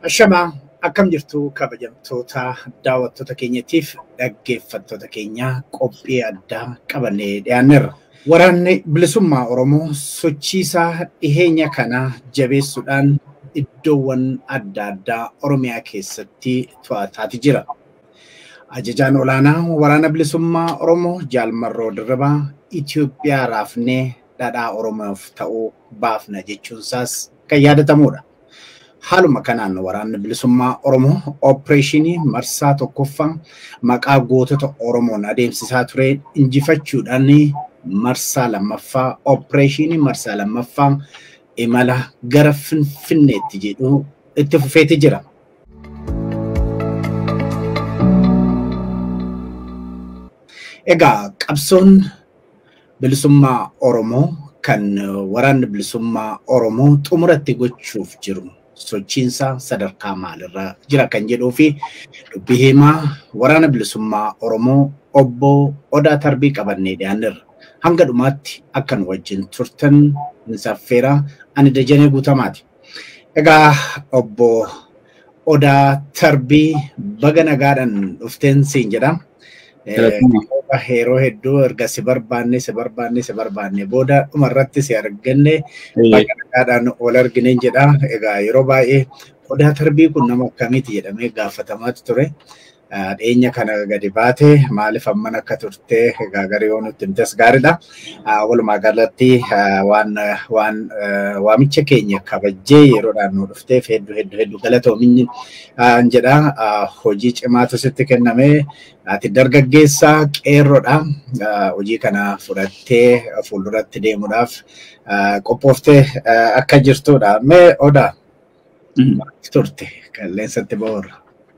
Ashamaa akkam jirtu kabajamtoota daawwattoota keenyatiif dhaggeeffattoota keenya qophii addaa qabannee dhiyaanneerra. Waraanni bilisummaa Oromoo sochiisaa dhiheenya kana jabeessuudhaan iddoowwan adda addaa Oromiyaa keessatti to'ataati jira. Ajajaan olaanaa waraana bilisummaa Oromoo Jaalmarroo Dirribaa Itoophiyaa raafnee dhadhaa Oromoof ta'uu baafna jechuunsaas kan yaadatamudha. Haaluma kanaan waraanni bilisummaa Oromoo ooppireeshinii marsaa tokkoffaa maqaa gootota Oromoon adeemsisaa ture injifachuudhaan marsaa lammaffaa ooppireeshinii marsaa lammaffaa imala gara Finfinneetti jedhu itti fufeeti jira. Egaa qabsoon bilisummaa Oromoo kan waraanni bilisummaa Oromoo xumuratti gochuuf jiru sochiinsaa sadarkaa maalirra jira kan jedhuu fi dubbii himaa waraana bilisummaa Oromoo obbo Odaa Tarbii qabannee dhiyaanneerra. Hanga dhumaatti akka nu wajjin turtan ni saffeera ani Dajanee Guutamaati. Egaa obbo Odaa Tarbii baga nagaadhaan dhufteen siin jedha. Yeroo hedduu erga si barbaanne si barbaanne si barbaanne booda dhumarratti si arganne baga nagaadhaan ol argineen jedha. Egaa yeroo baay'ee Odaa Tarbii kun nama akkamiiti jedhamee gaafatamaatu ture. Dhiyeenya kana gadi baate maaliif amman akka turte egaa garii yoo nutti himtes gaariidha. Walumaa galatti waan waan waamicha keenya kabajjee yeroodhaan nu dhufteef hedduu hedduu hedduu galatoominyi jedha. Hojii cimaatu sitti kenname. Ati dargaggeessaa qeerroodha. Hojii kana fudhattee fuulduratti deemuudhaaf qophooftee akka jirtudha. Mee odaa turte qilleensatti ba'uurra.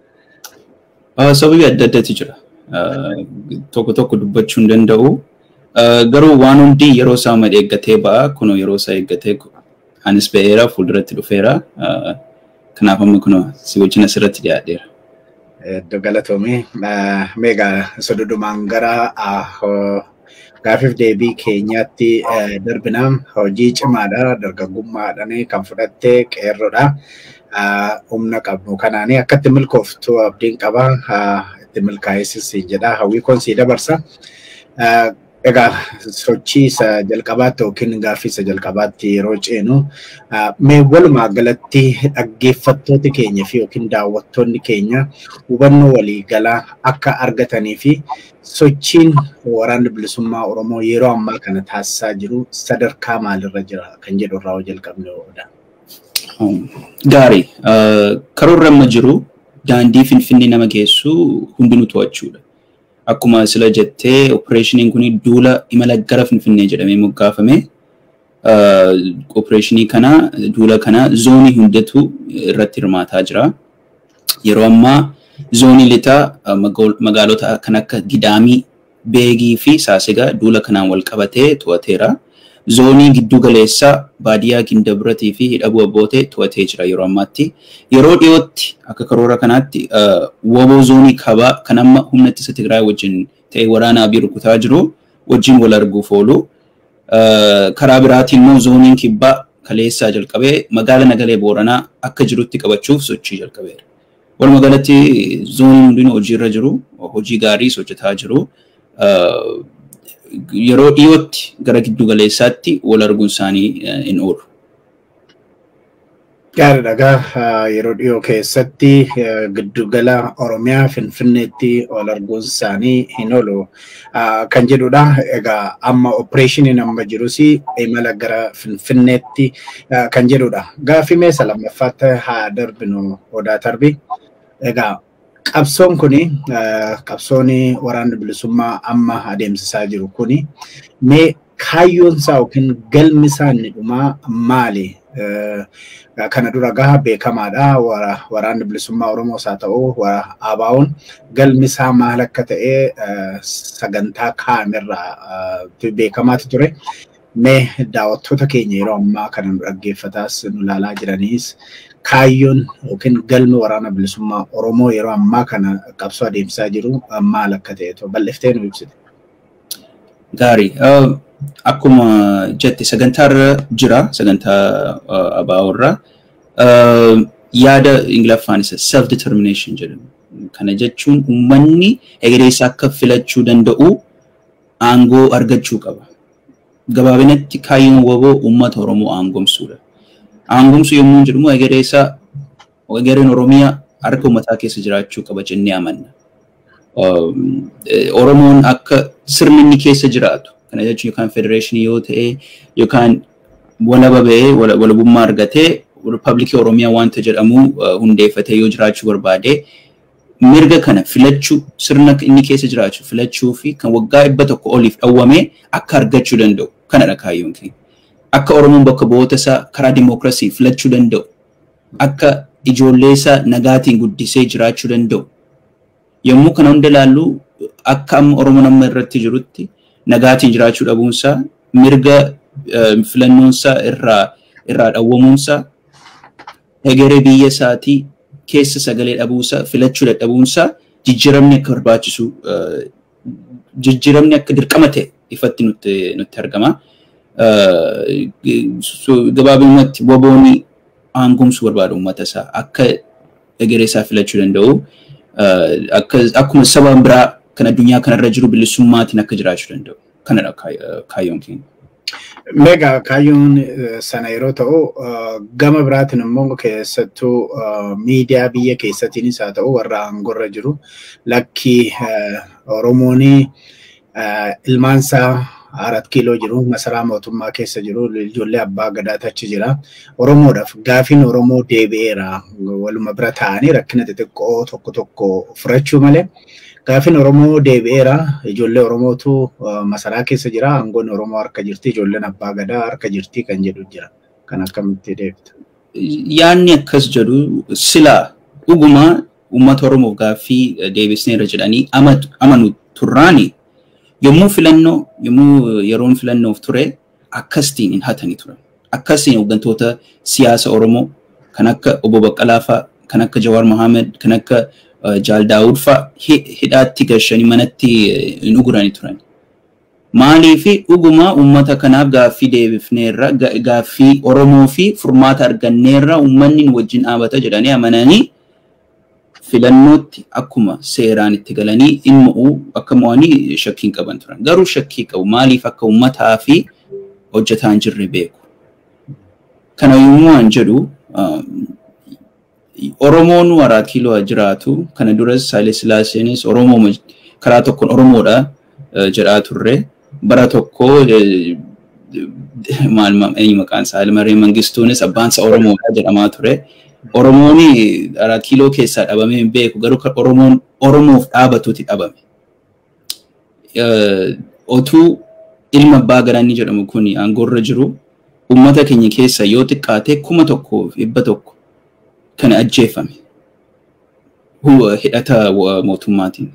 Sababii adda addaatu jira. Tokko tokko dubbachuu hin danda'u. Garuu waan hundi yeroo isaa mad eeggatee ba'a. Kunoo yeroo isaa eeggatee anis ba'eera fuulduratti dhufeera. Kanaaf amma kunoo si wajjin asirratti dhiyaadheera. Iddoo galatoomii meegaa sododumaan gara gaafiif deebii keenyaatti darbinaa hojii cimaadha dargaggummaadhaan kan fudhatte qeerroodha. humna qabnu kanaanii akkatti milkooftu abdiin qaba itti milkaa'essis jedha hawwii koon sii dabarsa. Egaa sochii isa jalqabaatti yookiin gaaffii isa jalqabaatti yeroo ceenu mee walumaa galatti dhaggeeffattooti keenya fi yookiin daawwattoonni keenya hubannoo waliigalaa akka argatanii fi sochiin waraanni bilisummaa Oromoo yeroo ammaa kana taasisaa jiru sadarkaa maalirra jira kan jedhu irraa jalqabne ooludha. Gaarii. Karoorri amma jiru daandii Finfinnee nama geessu hundinuu to'achuudha. Akkuma sila jettee opereeshiniin kun duula imala gara Finfinnee jedhamee moggaafame. Opereeshinii kana duula kana zoonii hundatu irratti hirmaataa jira. Yeroo ammaa zoonii lixaa magaalota kan akka Gidaamii, Beegii fi Saasigaa duula kanaan wal qabatee to'ateera. zoonii giddu galeessaa baadiyyaa Gindabiratii fi hidhabuu abbootee to'atee jira yeroo ammaatti. Yeroo dhiyootti akka karoora kanaatti woboo zoonii kabaa kan amma humna ittisa Tigraay wajjin ta'e waraana abii rukutaa jiru wajjin wal arguuf oolu. Karaa biraatiin immoo zooniin kibbaa kaleessaa jalqabee magaala nagalee booranaa akka jirutti qabachuuf sochii jalqabeera. Walumaa galatti zooniin hundinuu hojiirra jiru, hojii gaariis hojjetaa jiru. yeroo dhiyootti gara giddu galeessaatti wal arguun isaanii hin oolu. Gaariidha. Yeroo dhiyoo keessatti giddugala Oromiyaa Finfinneetti wal arguun isaanii hin oolu kan jedhudha. Egaa amma opereeshiniin amma jirus imala gara Finfinneetti kan jedhudha. Gaaffii meesa lammaffaatti haa darbinu odaa tarbi. Egaa qabsoon kuni qabsoon waraanni bilisummaa amma adeemsisaa jiru kuni mee kaayyoon isaa yookiin galmi isaa inni dhumaa maali? Kana dura gaha beekamaadha. Waraanni bilisummaa Oromoos haa ta'u ABO'n galmi isaa maal akka ta'e sagantaa kaa'amerraa beekamaatu ture. Mee daawwattoota keenya yeroo ammaa kana nu dhaggeeffataas nu ilaalaa jiraniis kaayyoon yookiin galmi waraana bilisummaa Oromoo yeroo ammaa kana qabsoo adeemsisaa jiru maal akka ta'e bal'iftee nu ibsite. Gaarii. Akkuma jette sagantaarra jira sagantaa ABO'rra. yaada Ingiliffaan isa self determination jedhamu. Kana jechuun uummanni egeree isaa akka filachuu danda'u aangoo argachuu qaba. Gabaabinatti kaayyoon waboo uummata Oromoo aangomsuudha. Aangomsuu yommuu jedhamu egeree isaa egereen Oromiyaa harka uummataa keessa jiraachuu qaba jennee amanna. Oromoon akka sirni inni keessa jiraatu kana jechuun yookaan federeeshinii yoo ta'e yookaan walaba ba'ee walabummaa argatee riippaabilikii Oromiyaa wanta jedhamu hundeeffatee yoo jiraachuu barbaade mirga kana filachuu sirna inni keessa jiraachuu filachuu fi kan waggaa dhibba tokko oliif dhawwame akka argachuu danda'u kanadha kaayyoon keenya. Akka Oromoon bakka bu'oota isaa karaa dimookiraasii filachuu danda'u akka ijoollee isaa nagaatiin guddisee jiraachuu danda'u. Yommuu kana hunda ilaallu akka amma Oromoon amma irratti jirutti nagaatiin jiraachuu dhabuunsaa mirga filannoonsaa irraa irraa dhawwamuunsaa egeree biyya isaatii keessa sagalee dhabuusaa filachuu dadhabuunsaa jijjiiramni akka barbaachisu jijjiiramni akka dirqama ta'e ifatti nutti nutti argama. Gabaabumatti wabooni aangomsuu barbaada uummata isaa akka egeree isaa filachuu danda'u akkuma saba biraa kan addunyaa kanarra jiru bilisummaatiin akka jiraachuu danda'u kanadha kaayyoon keenya. Meegaa kaayyoon sana yeroo ta'u gama biraatiin immoo keessattuu miidiyaa biyya keessattiinis haa ta'u warra aangorra jiru lakki Oromoon ilmaansaa arat kiiloo jiru masaraa mootummaa keessa jiru ijoollee abbaa gadaatu achi jira oromoodhaaf gaafiin oromoo deebi'eera waluma bira taa'anii rakkina xixiqqoo tokko tokko furachuu malee gaafiin oromoo deebi'eera ijoollee oromootu masaraa keessa jira aangoon oromoo harka jirti ijoolleen abbaa gadaa harka jirti kan jedhu jira kan akkamitti deebita. Yaanni akkas jedhu silaa dhugumaa uummata oromoof gaaffii deebisneerra jedhanii amanu turraanii yommuu filannoo yommuu yeroon filannoof ture akkasitiin hin hatanii turan. Akkasiin hooggantoota siyaasa Oromoo kan akka Obbo Baqqalaa fa'a, kan akka Jawaar Mohaammed, kan akka Jaal Daawud fa'a hidhaatti gashanii manatti hin uguranii turan. Maaliifi dhugumaa uummata kanaaf gaaffii deebifneerra gaaffii Oromoo fi furmaata arganneerra uummanni wajjin dhaabata jedhanii amananii filannootti akkuma seeraan itti galanii dhimma akka mo'anii shakkiin qaban turan. Garuu shakkii qabu maaliif akka uummataa fi hojjetaa hin jirre beeku. Kana yommuu an jedhu Oromoon waraa kiiloo jiraatu kana duras Haile Sillaaseenis Oromoo karaa tokkoon Oromoodha jedhaa turre bara tokko maal eenyu maqaan isaa Haile Mangistuunis abbaansa Oromoodha jedhamaa ture. Oromoon arat kiiloo keessaa dhabamee hin beeku garuu kan Oromoon Oromoof dhaabatuuti dhabame. Otuu ilma abbaa gadaa inni jedhamu kun aangoorra jiru uummata keenya keessa yoo xiqqaate kuma tokkoo fi dhibba tokko kan ajjeefame hidhata mootummaatiin.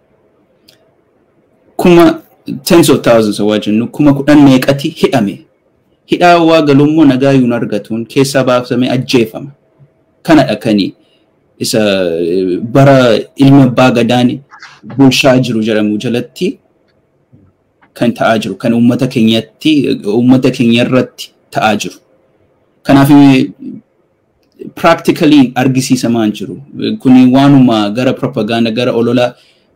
Kuma tens of thousands waa jennu kuma kudhan meeqati hidhame. Hidhaa waa galummoo nagaa yuun argatuun keessaa baafamee ajjeefama. kanadha kani isa bara ilma abbaa gadaan bulshaa jiru jedhamu jalatti kan ta'aa jiru kan uummata keenyatti uummata keenya irratti ta'aa jiru. Kanaaf practically argisiisamaa hin jiru. Kuni waanuma gara propaganda gara olola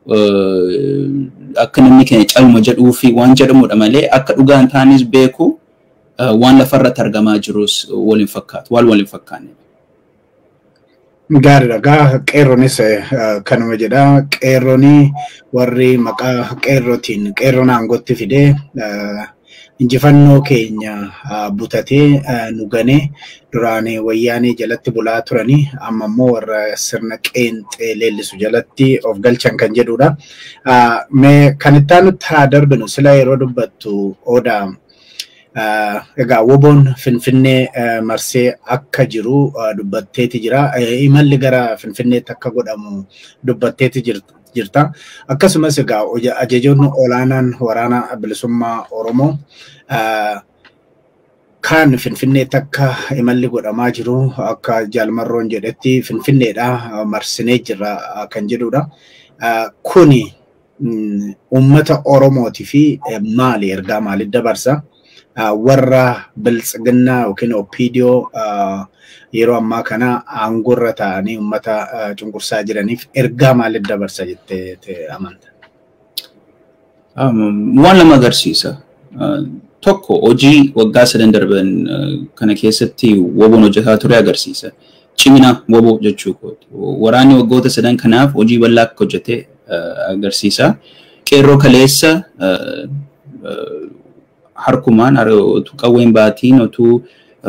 akka namni keenya calma jedhuu fi waan jedhamudha malee akka dhugaa hin taanes beeku waan lafarratti argamaa jirus waliin fakkaatu waan waliin fakkaanne. Gaariidha. Gaa qeerronis kanuma jedha. Qeerroonii warri maqaa qeerrootiin qeerroon aangootti fidee injifannoo keenya butatee nu ganee duraan wayyaanee jalatti bulaa turanii amma immoo warra sirna qeenxee leellisu jalatti of galchan kan jedhudha. Mee kan itti aanutti haa darbinu sila yeroo dubbattu odaa egaa woboon finfinnee marsee akka jiru dubbatteeti jira. Imalli gara finfinneetti akka godhamu dubbatteeti jirta. Akkasumas egaa ajajoonni olaanaan waraana bilisummaa Oromoo kan finfinneetti akka imalli godhamaa jiru akka jaalmarroon jedhetti finfinneedha marsinee jira kan jedhudha. Kuni uummata Oromooti fi maali ergaa maaliif dabarsa? warra biltsiginnaa yookiin opiidiyoo yeroo ammaa kana aangorra ta'anii uummata cunqursaa jiraniif ergaa maaliif dabarsa jettee amanta? Waan lama agarsiisa. Tokko hojii waggaa sadan darban kana keessatti woboon hojjetaa ture agarsiisa. Cimina woboo jechuu kooti. Waraanni waggoota sadan kanaaf hojii bal'aa akka hojjete agarsiisa. Qeerroo kaleessa harkumaan otuu qawween baatiin otuu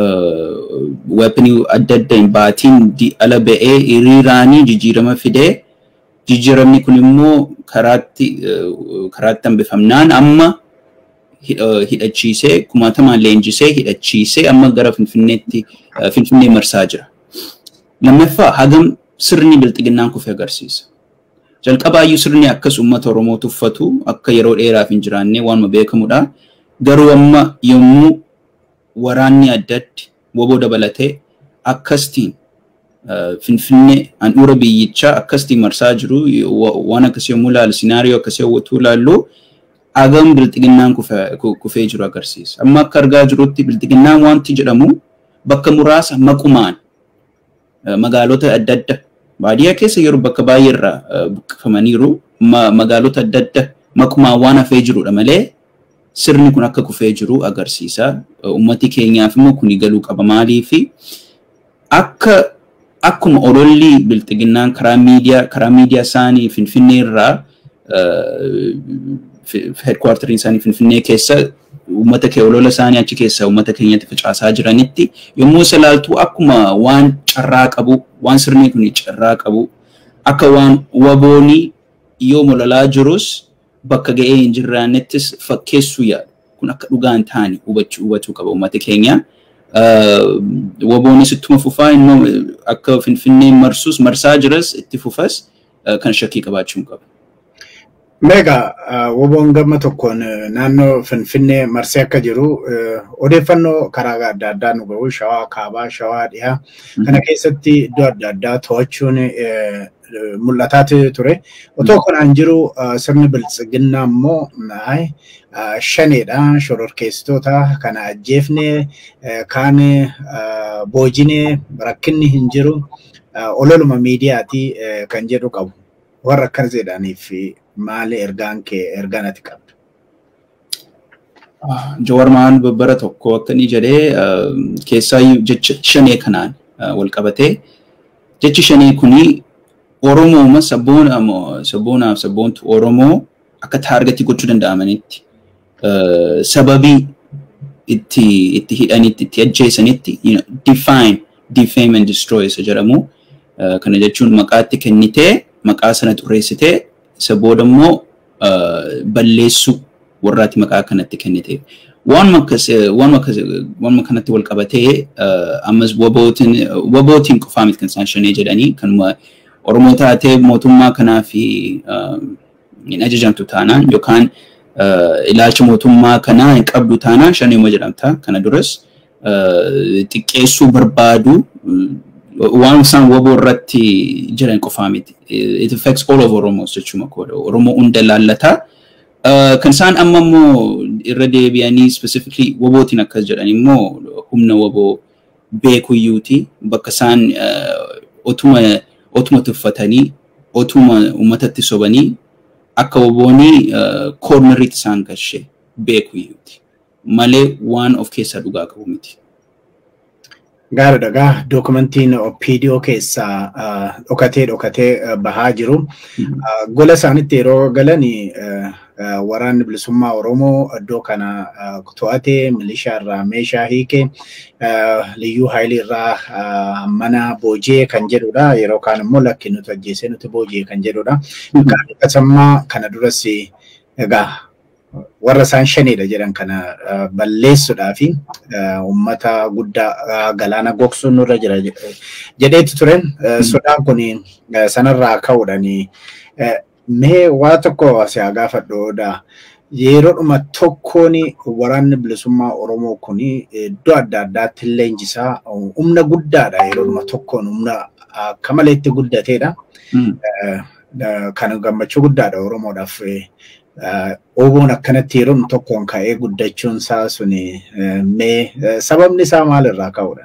weeponii adda adda hin baatiin ala ba'ee hiriiraanii jijjiirama fidee jijjiiramni kun immoo karaatti karaatti hambifamnaan amma hidhachiisee kumaatamaan leenjisee hidhachiisee amma gara finfinneetti finfinnee marsaa jira. Lammaffaa hagam sirni bilxiginnaan kufe agarsiisa. Jalqabaayyuu sirni akkas uummata Oromoo tuffatu akka yeroo dheeraaf hin jiraanne waanuma beekamudha. Garuu amma yommuu waraanni adda addi woboo dabalatee akkastiin finfinnee handhuura biyyichaa akkastiin marsaa jiru waan akkasii yommuu ilaalu sinaariyoo akkasii hawwatuu ilaallu hagam bilxiginnaan kufee jiru agarsiisa. Amma akka argaa jirutti bilxiginnaan wanti jedhamu bakka muraasa maqumaan magaalota adda adda baadiyyaa keessa yeroo bakka baay'ee irraa buqqifamaniiru magaalota adda adda maqumaan waan hafee jirudha malee sirni kun akka kufee jiru agarsiisa. Uummati keenyaaf immoo kuni galuu qaba maaliifi akka akkuma ololli bilxiginnaan karaa miidiyaa karaa miidiyaa isaanii finfinnee irraa headquarteriin isaanii finfinnee keessa uummata kee olola isaanii achi keessa uummata keenyatti facaasaa jiranitti yommuu isa ilaaltu akkuma waan carraa qabu waan sirni kun carraa qabu akka waan waboonii yoo mololaa jirus bakka ga'ee hin jirraanettis fakkeessuu yaadu kun akka dhugaan taane hubachuu hubachuu qaba uummata keenya. Waboonis ittuma fufaa immoo akka finfinnee marsus marsaa jiras itti fufas kan shakkii qabaachuu qaba. Meegaa woboon gama tokkoon naannoo Finfinnee marsee akka jiru odeeffannoo karaa adda addaa nu gahu shawaa kaabaa shawaa dhiyaa kana keessatti iddoo adda addaa to'achuun mul'ataa ture. Otoo kanaan jiru sirni biltsiginnaa immoo shaneedha shororkeessitoota kana ajjeefne kaan boojine rakkinni hin jiru ololuma miidiyaati kan jedhu qabu. Warra akkas jedhaniif maali ergaan kee ergaan ati qabdu? Jawar Mahaan babbara tokko akka inni jedhee keessaa jecha shanee kanaan wal qabatee jechi shanee kuni Oromooma sabboonaaf sabboontu Oromoo akka taargetii gochuu danda'amanitti sababii itti itti hidhanitti itti ajjeesanitti define defame and destroy isa jedhamu kana jechuun maqaatti kennitee maqaa sana xureessitee isa booda immoo balleessuu warraatti maqaa kanatti kennite. Waanuma kanatti wal qabatee ammas wabootiin qofaa miti kan isaan shanee jedhanii kanuma Oromoo taatee mootummaa kanaa fi hin ajajamtu taanaan yookaan ilaalcha mootummaa kanaa hin qabdu taanaan shaneema jedhamta. Kana duras xiqqeessuu barbaadu waan isaan waboo irratti jiran qofaa miti. It affects all of Oromos jechuudha koodha. Oromoo hunda laallata. Kan isaan amma immoo irra deebi'anii specifically wabootiin akkas jedhan immoo humna waboo beekuyyuuti. Bakka isaan otuma otuma tuffatanii otuma uummatatti sobanii akka waboonii koornariitti isaan galchee beekuyyuuti. Malee waan of keessaa dhugaa qabu miti. Gaariidha gaa dookumentiin OPDO keessaa dhokatee dhokatee bahaa jiru. Gola isaanitti yeroo galan waraanni bilisummaa Oromoo iddoo kana to'ate milishaa irraa meeshaa hiike liyyuu haayilii irraa mana boojee kan jedhudha. Yeroo kaan immoo lakki nuti ajjeesee nuti boojee kan jedhudha. Qaamni kana duras egaa warra isaan shanidha jedhan kana balleessuudhaa fi uummata guddaa galaana gogsuun nurra jira jedheetti turen sodaan kun sanarraa ka'uudhaan mee waa tokko asii gaafadhoodha. Yeroodhuma tokkoon waraanni bilisummaa Oromoo kun iddoo adda addaatti leenjisaa humna guddaadha yeroodhuma tokkoon humna akka maleetti guddateedha. Kan gammachuu guddaadha Oromoodhaaf. Oboon akkanatti yeroo tokkoon ka'ee guddachuun isaa suni mee sababni isaa maalirraa ka'uudha?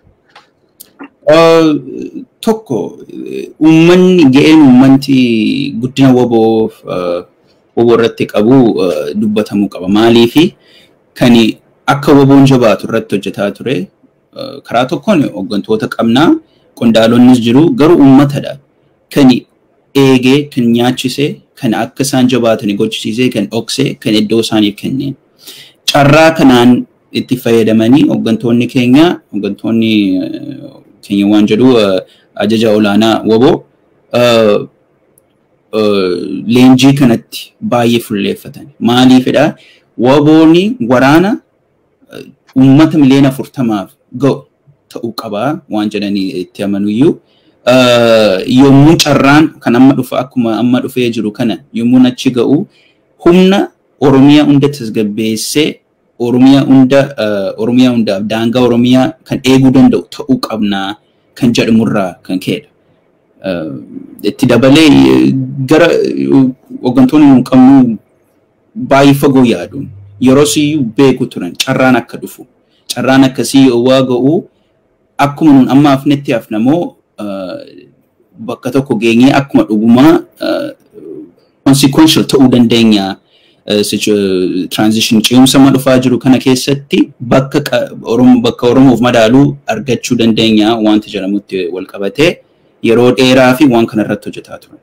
Tokko uummanni ga'een uummanti guddina woboo woboo irratti qabu dubbatamuu qaba. Maaliifi kan akka woboon jabaatu irratti hojjetaa ture karaa tokkoon hooggantoota qabnaa qondaalonnis jiru garuu uummatadha. Kan eegee kan nyaachisee kan akka isaan jabaatan gochisiisee kan dhoksee kan iddoo isaaniif kenneen. Carraa kanaan itti fayyadamanii hooggantoonni keenya hooggantoonni keenya waan jedhu ajaja olaanaa woboo leenjii kanatti baay'ee fulleeffatan. Maaliifidha? Wobooni waraana uummata miliyoona afurtamaaf ga'u ta'uu qabaa waan jedhanii itti amanuyyuu. yommuu carraan kan amma dhufa akkuma amma dhufee jiru kana yommuu achi ga'u humna Oromiyaa hunda tasgabbeessee Oromiyaa hunda Oromiyaa hundaaf daangaa Oromiyaa kan eeguu danda'u ta'uu qabnaa kan jedhamurraa kan ka'edha. Itti dabalee gara hooggantoonni nu qabnu baay'ee fagoo yaaduun yeroo siyyuu beeku turan carraan akka dhufu carraan akkasii waa ga'u akkuma nun amma hafnetti hafnamoo bakka tokko geenyee akkuma dhugumaa consequential ta'uu dandeenya transition ce'umsa amma dhufaa jiru kana keessatti bakka bakka Oromoof madaaluu argachuu dandeenya wanti jedhamutti wal qabatee yeroo dheeraa fi waan kana irratti hojjetaa turan.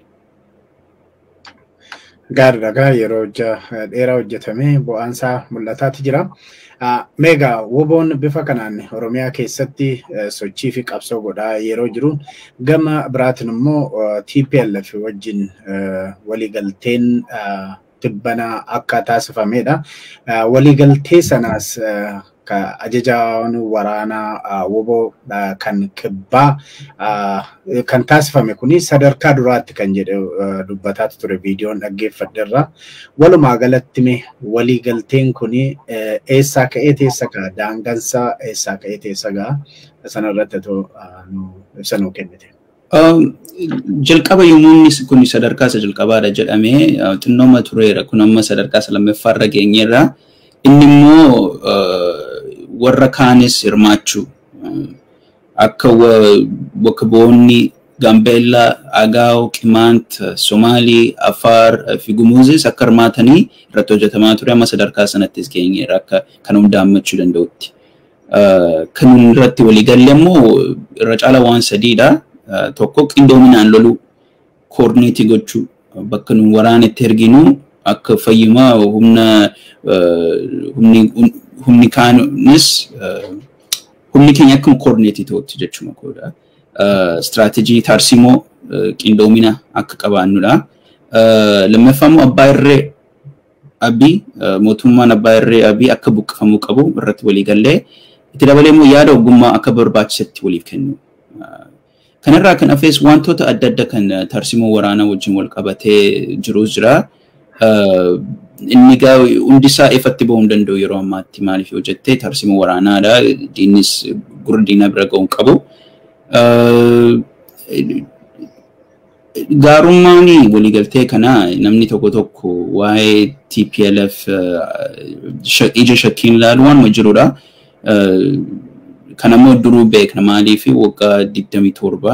Gaariidha yeroo dheeraa hojjetamee bu'aansaa mul'ataati jira. Meegaa woboon bifa kanaan Oromiyaa keessatti sochii fi qabsoo godhaa yeroo jiru gama biraatiin immoo TPLF wajjin waliigalteen tibbana akka taasifamedha. Waliigaltee sanaas ajajaan waraanaa woboo kan kibbaa kan taasifame kuni sadarkaa duraatti kan jedhe dubbataatu ture viidiyoon dhaggeeffadheerra. Walumaa galatti mee waliigalteen kuni eessaa ka'ee teessa ga'a? Daangansaa eessaa ka'ee teessa ga'a? Sanarratti otoo ibsa nuu kennite. Jalqaba yommuu inni kun sadarkaa isa jalqabaadha jedhamee xinnooma tureera kun amma sadarkaa isa lammaffaarra geenyeerra. Inni immoo warra kaanis hirmaachuu akka bakka bu'oonni Gaambeellaa, Agaaw, Qimaant, Somaalii, Afaar fi Gumuuzis akka hirmaatanii irratti hojjetamaa ture amma sadarkaa sanattis geenyeera akka kan hundaammachuu danda'utti. Kan irratti waliigalle immoo irra caala waan sadiidha. Tokko qindoominaan loluu koordineetii gochuu bakka nuun waraana itti erginu akka fayyumaa humna humni kaanis humni keenya akkuma koordineetii ta'utti jechuma koodha. Istiraatejii tarsimoo qindoomina akka qabaannudha. Lammaffaa immoo abbaa irree abii mootummaan abbaa irree abii akka buqqifamuu qabu irratti walii gallee itti dabalee immoo yaada ogummaa akka barbaachisetti waliif kennu. Kanarraa kan hafes wantoota adda addaa kan tarsimoo waraanaa wajjin wal qabatee jirus jira. Inni gaa hundisaa ifatti bahuu hin danda'u yeroo ammaatti maaliif yoo jettee tarsimoo waraanaadha. Diinnis gurra diinaa bira ga'uu hin qabu. Gaarummaan waliigaltee kanaa namni tokko tokko waa'ee TPLF ija shakkiin ilaalu waanuma jirudha. Kan ammoo duruu beekna maaliif waggaa 27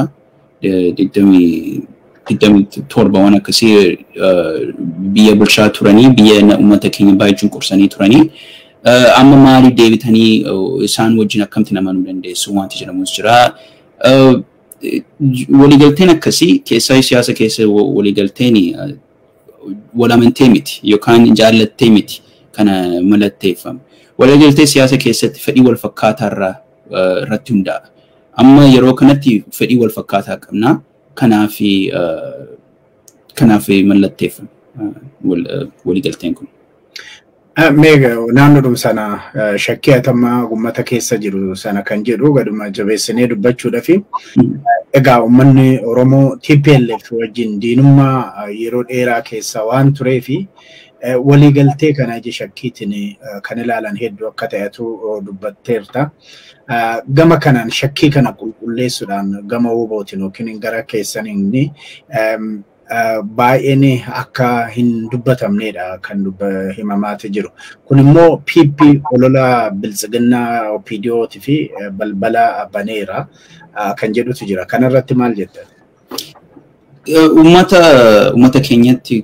27 waan akkasii biyya bulchaa turanii biyya uummata keenya baay'ee cunqursanii turanii. Amma maaliif deebitanii isaan wajjin akkamitti namanuu dandeessu wanti jedhamus jira. Waliigalteen akkasii keessaa siyaasa keessa waliigalteen walamantee miti yookaan jaallattee miti kana mallatteeffamu. Waliigaltee siyaasa keessatti fedhii wal fakkaataa irratti hundaa'a. Amma yeroo kanatti fedhii wal fakkaataa qabna. Kanaaf kanaaf mallatteeffame waliigalteen kun. Meega naannoodhuma sana shakkii hatamaa uummata keessa jiru sana kan jedhu gaduma jabeessinee dubbachuudhaafi egaa uummanni Oromoo TPLF wajjin diinummaa yeroo dheeraa keessa waan tureefi waliigaltee kana ija shakkiitiin kan ilaalan hedduu akka ta'etu dubbatteerta. Gama kanaan shakkii kana qulqulleessuudhaan gama hubootiin yookiin gara keessaniin baay'een akka hin dubbatamnedha kan himamaati jiru. Kun immoo PP olola biltsiginnaa OPDOoti fi balbala baneera kan jedhutu jira. Kanarratti maal jetta? Uummata uummata keenyatti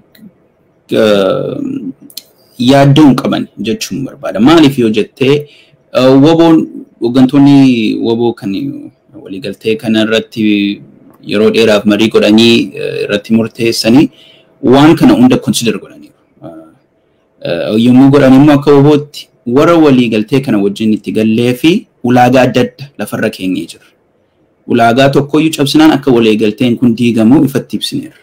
yaaddoo hin qaban jechuun barbaada. Maaliif yoo jettee waboon hooggantoonni waboo kan waliigaltee kanarratti yeroo dheeraaf marii godhanii irratti murteessanii waan kana hunda consider godhaniiru. Yommuu godhan immoo akka wabootti warra waliigaltee kana wajjin itti gallee fi ulaagaa adda adda lafarra keenyee jira. Ulaagaa tokkoyyuu cabsinaan akka waliigalteen kun diigamu ifatti ibsineera.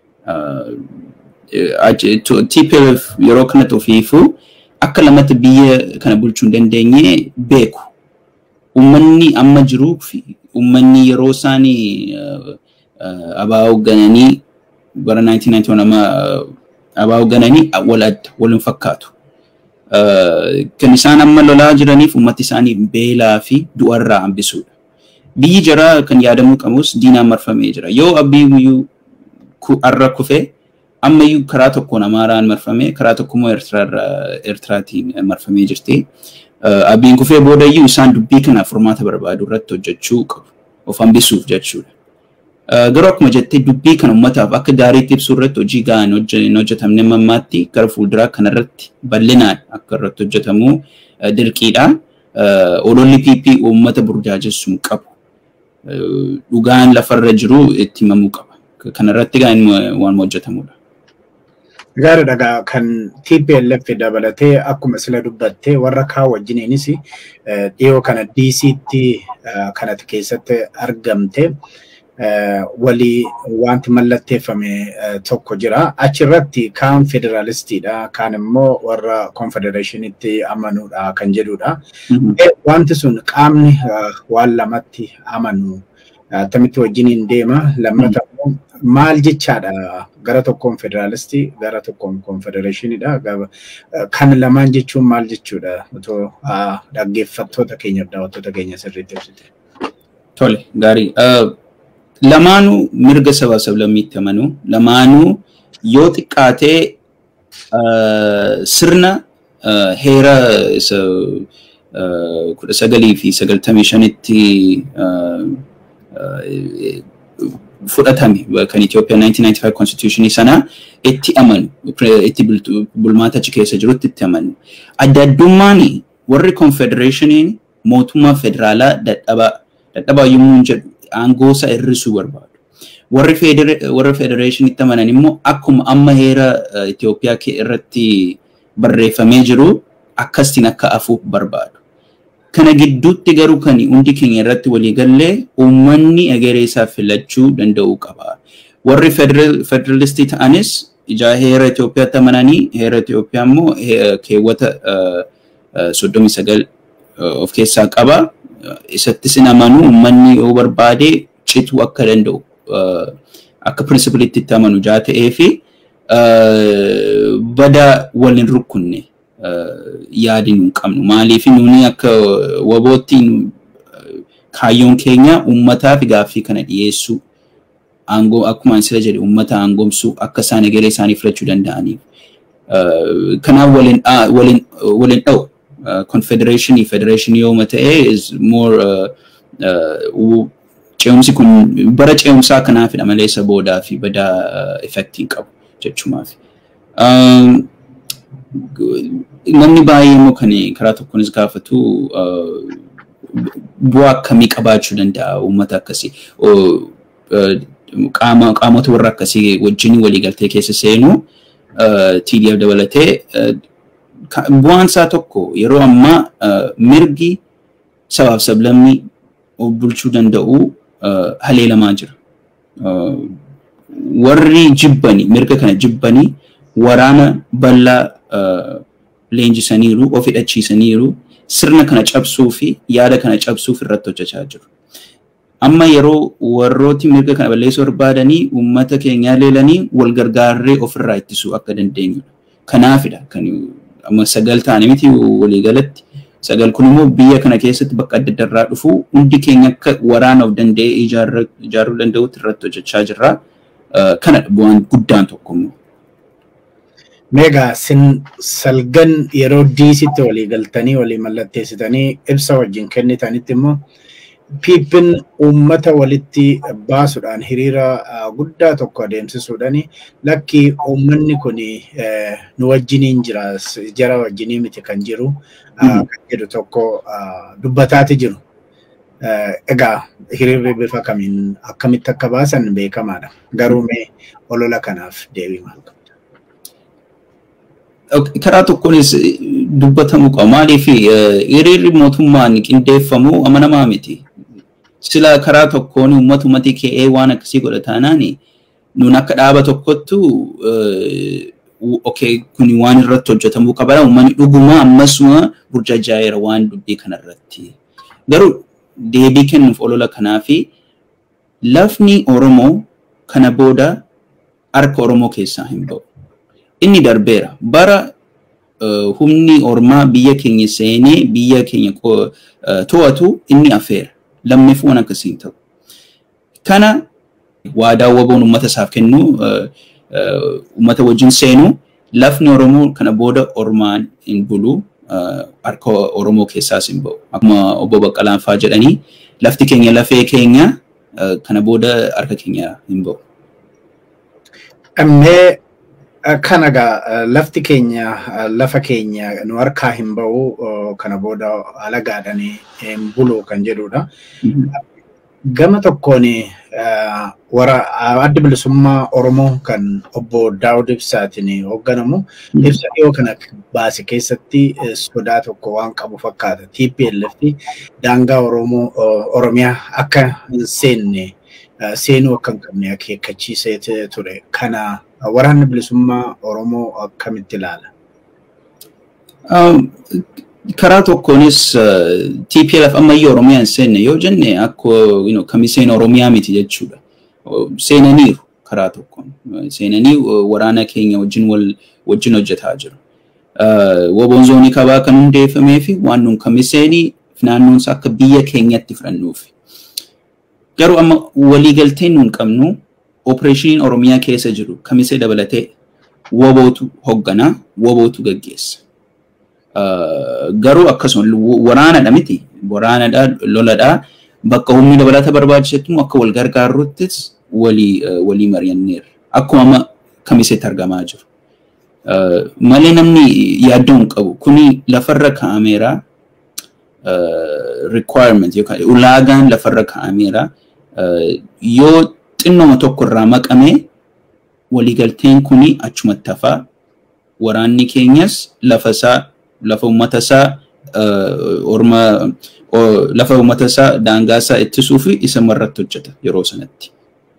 TPLF yeroo kanatti ofiifuu akka lamatti biyya kana bulchuu hin dandeenye beeku. Uummanni amma jiruu fi uummanni yeroo isaanii abaa hooggananii bara 1991 amma abaa hooggananii wal adda wal hin fakkaatu. Kan isaan amma lolaa jiraniif uummati isaanii beelaa fi du'arraa hambisuudha. Biyyi jaraa kan yaadamuu qabus diinaan marfamee jira. Yoo abbii guyyuu har'a kufee ammayyuu karaa tokkoon Amaaraan marfamee karaa tokkommoo Eertiraatiin marfamee jirti. Abbiin kufee boodayyuu isaan dubbii kana furmaata barbaadu irratti hojjechuu qabu. Of hambisuuf jechuudha. Garuu akkuma jettee dubbii kana uummataaf akka gaariitti ibsuu irratti hojii gahaan hin hojjetamne mammaatti gara fuulduraa kanarratti bal'inaan akka irratti hojjetamu dirqiidha. Ololli PP uummata burjaajessuu qabu. Dhugaan lafarra jiru itti himamuu qaba. Kanarratti gaa waan hojjetamudha. Gaariidha kan TPLF dabalatee akkuma sila dubbattee warra kaa wajjiniinis dhiyoo kana DC'tti kanatti keessatti argamte walii wanti mallatteeffame tokko jira. Achirratti kaan federaalistiidha kaan immoo warra konfedereeshinitti amanuudha kan jedhudha. Wanti sun qaamni waan lamatti amanu attamitti wajjiniin deema lammata maal jechaadha gara tokkoon federaalistii gara tokkoon konfedereeshiniidha kan lamaan jechuun maal jechuudha otoo dhaggeeffattoota keenyaaf daawwattoota keenya sirriitti ibsite. Tole gaarii lamaanuu mirga sabaa sablammiitti amanu lamaanuu yoo xiqqaatee sirna heera isa kudha sagalii fi sagaltamii shanitti fudhatame kan Itoophiyaa 1995 constitutionii sana itti amanu itti bulmaata achi keessa jirutti itti amanu. Adda addummaan warri confederationiin mootummaa federaalaa dadhabaa dadhabaa yommuu jedhu aangoo isaa hir'isuu barbaadu. Warri warra federationitti amanan immoo akkuma amma heera Itoophiyaa irratti barreeffamee jiru akkasiin akka afuuf barbaadu. Kana gidduutti garuu kan hundi keenya irratti walii gallee uummanni egeree isaa filachuu danda'uu qaba. Warri federalistii ta'anis ijaa heera Itoophiyaatti amananii heera Itoophiyaa immoo keewwata soddomii sagal of keessaa qaba. Isattis hin amanu uummanni yoo barbaade cituu akka danda'u akka pirinsipilitti itti amanu jaa ta'ee fi bada wal hin rukkunne. yaadi nu qabnu. Maaliif nuni akka wabootti kaayyoon keenya uummataaf gaaffii kana dhiyeessuu aangoo akkuma sila jedhe uummata aangoomsuu akka isaan egeree isaanii filachuu danda'aniif. Kanaaf waliin waliin dha'u. Confederationii federeeshinii yooma ta'e is more ce'umsi kun bara ce'umsaa kanaafidha malee isa boodaa fi badaa effektii qabu jechumaaf. namni baay'ee immoo kan karaa tokkonis gaafatu bu'aa akkamii qabaachuu danda'a uummata akkasii qaamota warra akkasii wajjin waliigaltee keessa seenu TDF dabalatee bu'aan isaa tokko yeroo ammaa mirgi sabaaf sablammii of bulchuu danda'u haleelamaa jira. Warri jibbanii mirga kana jibbanii waraana bal'aa leenjisaniiru, of hidhachiisaniiru, sirna kana cabsuu fi yaada kana cabsuuf irratti hojjechaa jiru. Amma yeroo warrooti mirga kana balleessuu barbaadanii uummata keenyaa leelanii wal gargaarree ofirraa ittisuu akka dandeenyudha. Kanaafidha kan amma sagal ta'anii miti waliigalatti. Sagal kun immoo biyya kana keessatti bakka adda addarraa dhufu hundi keenya akka waraana of danda'ee ijaaruu danda'utti irratti hojjechaa jirra. Kanadha bu'aan guddaan tokko immoo. Meegaa sin salgan yeroo diisitti walii galtanii walii mallatteessitanii ibsa wajjin kennitanitti immoo piippin uummata walitti baasuudhaan hiriira guddaa tokko adeemsisuudhaan lakki uummanni kun nu wajjiniin jira jara wajjinii miti kan jiru kan jedhu tokko dubbataati jiru. Egaa hiriirri bifa kamiin akkamitti akka baasan beekamaadha. Garuu mee olola kanaaf deebii maal qabda? karaa tokkonis dubbatamuu qaba. Maaliif hiriirri mootummaan qindeeffamu amanamaa miti. Sila karaa tokkoon uummatumatti ka'ee waan akkasii godha taanaan nuun akka dhaaba tokkottu okay kun waan irratti hojjetamuu qaba. Uummanni dhuguma ammasuma burjajaa'eera waan dubbii kanarratti. Garuu deebii kennuuf olola kanaa fi lafni Oromoo kana booda harka Oromoo keessaa hin ba'u. inni darbeera. Bara humni ormaa biyya keenya seenee biyya keenya to'atu inni afeera. Lammeef waan akkasii ta'u. Kana waadaa waboon uummata isaaf kennu uummata wajjin seenu lafni Oromoo kana booda ormaan hin bulu harka Oromoo keessaas hin ba'u. Akkuma obbo Baqqalaan fa'aa jedhanii lafti keenya lafee keenya kana booda harka keenya hin ba'u. Ammee kana gaa lafti keenya lafa keenya nu harkaa hin ba'u kana booda alagaadhaan hin bulu kan jedhudha. Gama tokkoon wara adda bilisummaa Oromoo kan obbo Daawud Ibsaatiin hoogganamu ibsa dhiyoo kana baase keessatti sodaa tokko waan qabu fakkaata. TPLF daangaa Oromoo Oromiyaa akka hin seenne seenuu akka hin qabne akeekkachiisee ture. Kana waraanni bilisummaa Oromoo akkamitti ilaala? Karaa tokkoonis TPLF ammayyuu Oromiyaa hin seenne yoo jenne akka kamiseen Oromiyaa miti jechuudha. Seenaniiru karaa tokkoon. Seenanii waraana keenya wajjin wajjin hojjetaa jiru. Woboon zoonii kabaa kan hundeeffamee fi waan nuun kamiseenii naannoonsa akka biyya keenyatti fudhannuufi. Garuu amma waliigalteen nuun qabnu opereeshiniin Oromiyaa keessa jiru kamisee dabalatee wobootu hoogganaa, wobootu gaggeessa. Garuu akkasuma waraanadha miti. Waraanadha, loladha. Bakka humni dabalata barbaachisetti akka wal gargaarruttis walii walii mari'anneerra. Akkuma amma kamiseetti argamaa jiru. Malee namni yaaddoo hin qabu. Kuni lafarra kaa'ameera. Requirement yookaan ulaagaan lafarra kaa'ameera. Yoo xinnoma tokko irraa maqamee waliigalteen kuni achumatti hafaa. Waraanni keenyas lafa isaa lafa uummata isaa orma lafa uummata isaa daangaa isaa ittisuu fi isa irratti hojjeta yeroo sanatti.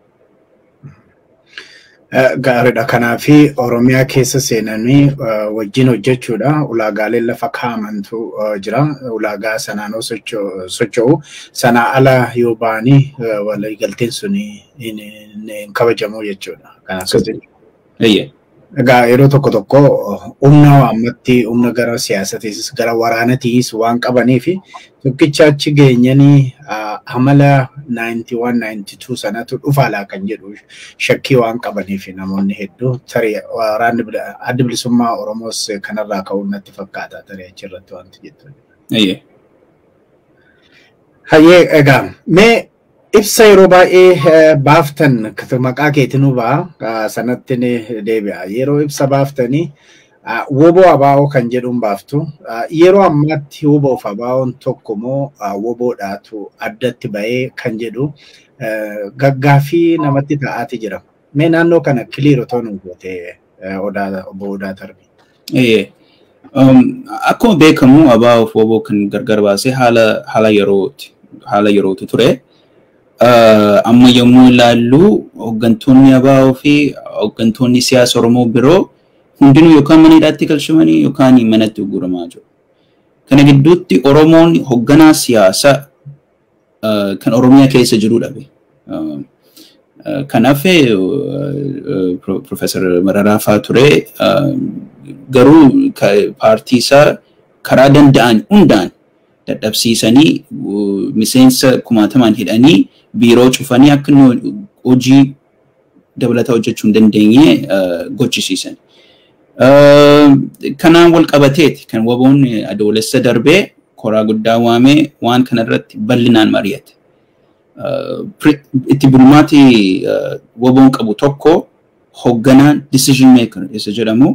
Gaariidha. Kanaafi Oromiyaa keessa seenanii wajjin hojjechuudha. Ulaagaaleen lafa kaa'amantu jira. Ulaagaa sanaanoo socho'u. Sanaa ala yoo ba'anii waliigalteen sun hin kabajamu jechuudha. Kanaaf Egaa yeroo tokko tokko humna waammatti humna gara siyaasatiis gara waraanatiis waan qabanii fi tokkicha achi geenyanii amala 91-92 sanatu dhufaalaa kan jedhu shakkii waan qabaniif namoonni hedduu tarii waraanni adda bilisummaa Oromoos kanarraa ka'uun natti fakkaata tarii achirratti wanti jettu. Hayyee egaa mee ibsa yeroo baay'ee baaftan maqaa keetinuu ba'a sanatti deebi'a. Yeroo ibsa baaftanii woboo abaa'oo kan jedhuun baaftu. Yeroo ammaatti woboof abaa'oon tokko moo woboodhaatu addatti ba'ee kan jedhu gaggaaffii namatti ta'aati jira. Mee naannoo kana kiliir otoo nu goote obbo Odaa Tarbii. Akkuma beekamu abaa'oof woboo kan gargar baasee haala yerooti. Haala yerootu ture. amma yommuu ilaallu hooggantoonni abaa'oo fi hooggantoonni siyaasa Oromoo biroo hundinuu yookaan mana hidhaatti galchamanii yookaan manatti gurguramaa jiru. Kana gidduutti Oromoon hoogganaa siyaasaa kan Oromiyaa keessa jiru dhabe. Kanaaf Profeesar Mararaa fa'aa ture garuu paartii isaa karaa danda'an hundaan dadhabsiisanii miseensa kumaatamaan hidhanii biiroo cufanii akka hojii dabalataa hojjechuu hin dandeenye gochisiisan. Kanaan wal qabateeti kan waboon adoolessa darbee koraa guddaa waamee waan kanarratti bal'inaan mari'ate. Itti bulmaati waboon qabu tokko hoogganaan decision maker isa jedhamu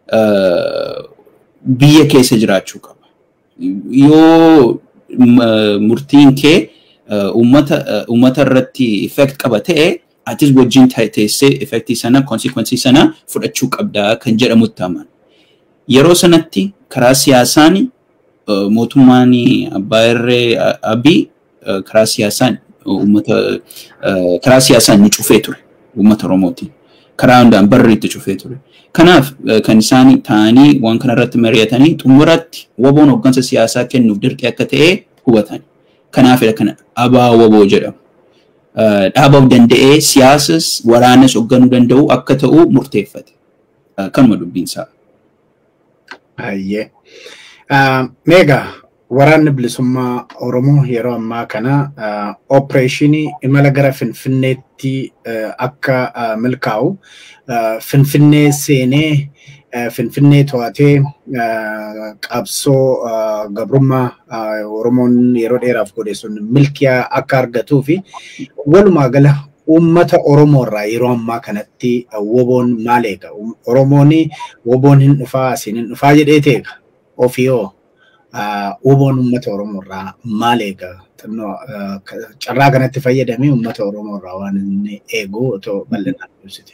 biyya keessa jiraachuu qaba. Yoo murtiin kee uummata irratti effect qaba ta'e atis wajjin teessee effectii sana konsekwensii sana fudhachuu qabdaa kan jedhamutti aman. Yeroo sanatti karaa siyaasaan mootummaan abbaa irree abii karaa siyaasaan uummata karaa siyaasaan ni cufee ture uummata oromootiin. Karaa hundaan barri itti cufee ture. Kanaaf kan isaan ta'anii waan kanarratti mari'atanii xumuratti waboon hooggansa siyaasaa kennuuf dirqee akka ta'e hubatan. Kanaafidha kana abaa waboo jedhamu. Dhaabaaf danda'ee siyaasas waraanas hoogganuu danda'u akka ta'u murteeffate. Kanuma dubbiinsaa. Baay'ee. Meegaa waraanni bilisummaa Oromoo yeroo ammaa kana opereeshinii imala gara Finfinneetti akka milkaa'u Finfinnee seenee Finfinnee to'atee qabsoo gabrummaa Oromoon yeroo dheeraaf godhe sun milkiyaa akka argatuu fi walumaa gala uummata Oromoo irraa yeroo ammaa kanatti woboon maal eega? Oromoon woboon hin dhufaa asiin hin dhufaa jedhee teega ofiyoo woboon uummata Oromoo irraa maal eega? Carraa kanatti fayyadamee uummata Oromoo irraa waan inni eegu otoo bal'inaan ibsite.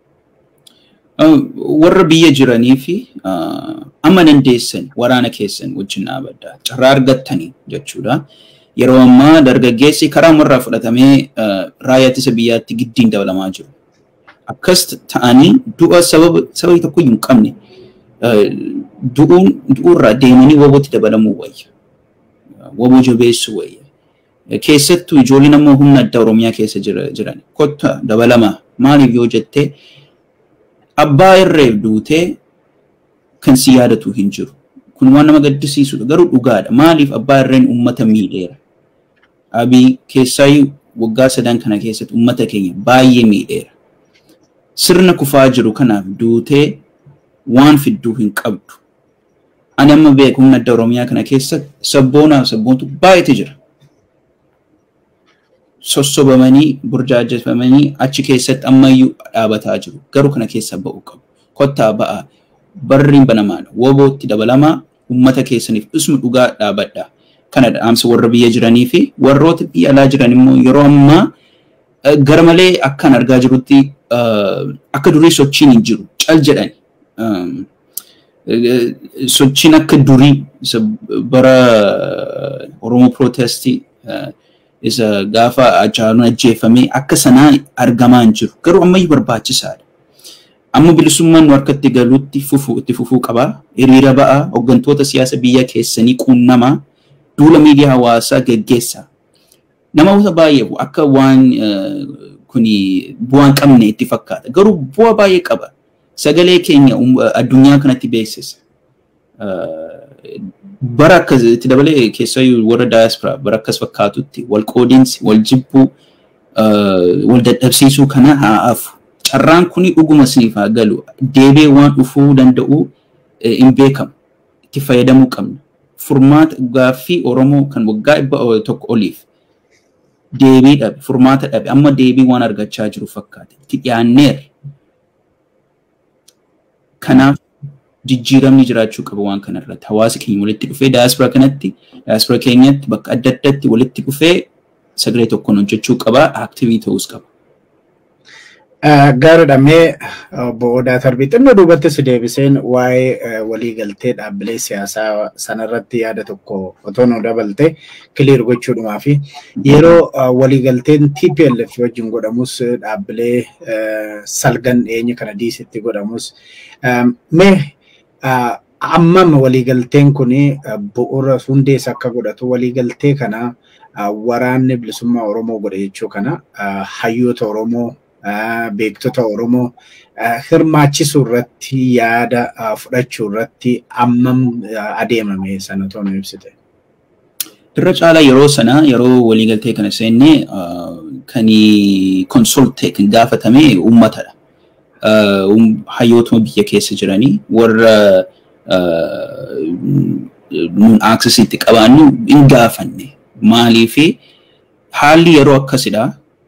warra biyya jiranii fi amma dandeessan waraana keessan wajjin dhaabaddaa carraa argattanii jechuudha. Yeroo ammaa dargaggeessi karaa warraa fudhatamee raayyaa ittisa biyyaatti giddiin dabalamaa jiru. Akkas ta'anii du'a sababa tokko hin qabne du'uun du'uurraa deemanii wobootti dabalamuu wayya. Woboo jabeessuu wayya. Keessattuu ijoolleen ammoo humna addaa Oromiyaa keessa jiran kotta dabalamaa maaliif yoo jettee abbaa irreef duutee kan si yaadatu hin jiru. Kun waan nama gaddisiisudha. Garuu dhugaadha. Maaliif abbaa irreen uummata miidheera? Abii keessaayyuu waggaa sadan kana keessatti uummata keenya baay'ee miidheera. Sirna kufaa jiru kanaaf duutee waan fidduu hin qabdu. Ani amma beeku humna adda Oromiyaa kana keessa sabboonaaf sabboontu baay'eetu jira. sossobamanii burjaajeffamanii achi keessatti ammayyuu dhaabataa jiru. Garuu kana keessa ba'uu qabu. Kottaa ba'aa. Barriin banamaadha. Wobootti dabalamaa uummata keessaniif isuma dhugaa dhaabadha. Kana dhaamsa warra biyya jiranii fi warroota biyya alaa jiran immoo yeroo ammaa gara malee akkan argaa jirutti akka durii sochiin hin jiru. Cal jedhani. Sochiin akka durii bara Oromoo Pirootestii isa gaafa Hacaaluun ajjeefamee akka sanaa argamaa hin jiru. Garuu ammayyuu barbaachisaadha. Amma bilisummaan nu harkatti galuutti fufuu itti fufuu qabaa. Hiriira ba'aa hooggantoota siyaasa biyya keessanii quunnamaa duula miidiyaa hawaasaa geggeessaa. Namoota baay'ee akka waan kuni bu'aan qabne itti fakkaata. Garuu bu'aa baay'ee qaba. Sagalee keenya addunyaa kanatti beeksisa. bara akkas itti dabalee keessayyuu warra daayaspora bara akkas fakkaatutti wal qoodiinsi wal jibbuu wal dadhabsiisuu kana haa hafu. Carraan kuni dhuguma isiniif haa galu. Deebee waan dhufuu danda'u hin beekamu. Itti fayyadamuu qabna. Furmaata gaaffii Oromoo kan waggaa dhibba tokko oliif deebii dhabe, furmaata dhabe, amma deebii waan argachaa jiru fakkaata. Itti dhiyaanneerra. Kanaaf jijjiiramni jiraachuu qaba waan kanarratti. Hawaasa keenya walitti dhufee daayaspora kanatti, daayaspora keenyatti bakka adda addaatti walitti dhufee sagalee tokkoon hojjechuu qaba, aktiivii ta'uus qaba. Gaariidha mee obbo Odaa Tarbii xinnoo duubatti si deebiseen waa'ee waliigaltee dhaabbilee siyaasaa sanarratti yaada tokko otoo nu dabalte kiliir gochuudhumaa fi yeroo waliigalteen TPLF wajjin godhamus dhaabbilee salgan dhiyeenya kana diisitti godhamus mee ammam waliigalteen kun bu'uura hundees akka godhatu waliigaltee kana waraanni bilisummaa Oromoo godhe jechuu kana hayyoota Oromoo beektota Oromoo hirmaachisuu irratti yaada fudhachuu irratti ammam adeemame sana otoo nu ibsite. Irra caalaa yeroo sana yeroo waliigaltee kana seennee kan konsoltee kan gaafatame uummatadha. Hayyootuma biyya keessa jiranii warra nuun aaksisiitti qabaannu hin gaafanne. Maaliifi haalli yeroo akkasidha.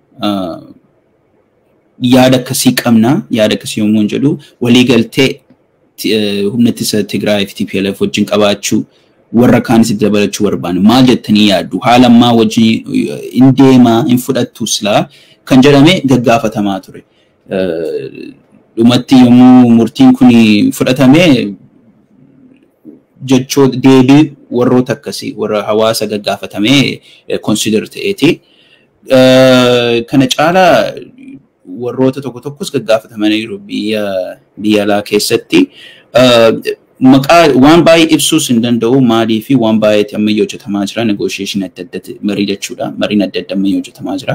Yaada akkasii qabna. Yaada akkasii yommuu jedhu waliigaltee humna ittisa Tigraay fi TPLF wajjin qabaachuu warra kaanis dabalachuu barbaanne maal jettanii yaaddu haala ammaa wajjin hin deemaa hin fudhattu silaa kan jedhame gaggaafatamaa ture. Dhumatti yommuu murtiin kun fudhatame jechoo deebii warroota akkasii warra hawaasa gaggaafatamee consider ta'eeti. Kana caalaa warroota tokko tokkos gaggaafatamaniiru biyya biyya alaa keessatti. Maqaa waan baay'ee ibsuus hin danda'u maalii fi waan baay'eetti ammayyaa hojjetamaa jira negotiation adda addaatti marii jechuudha mariin adda adda ammayyaa hojjetamaa jira.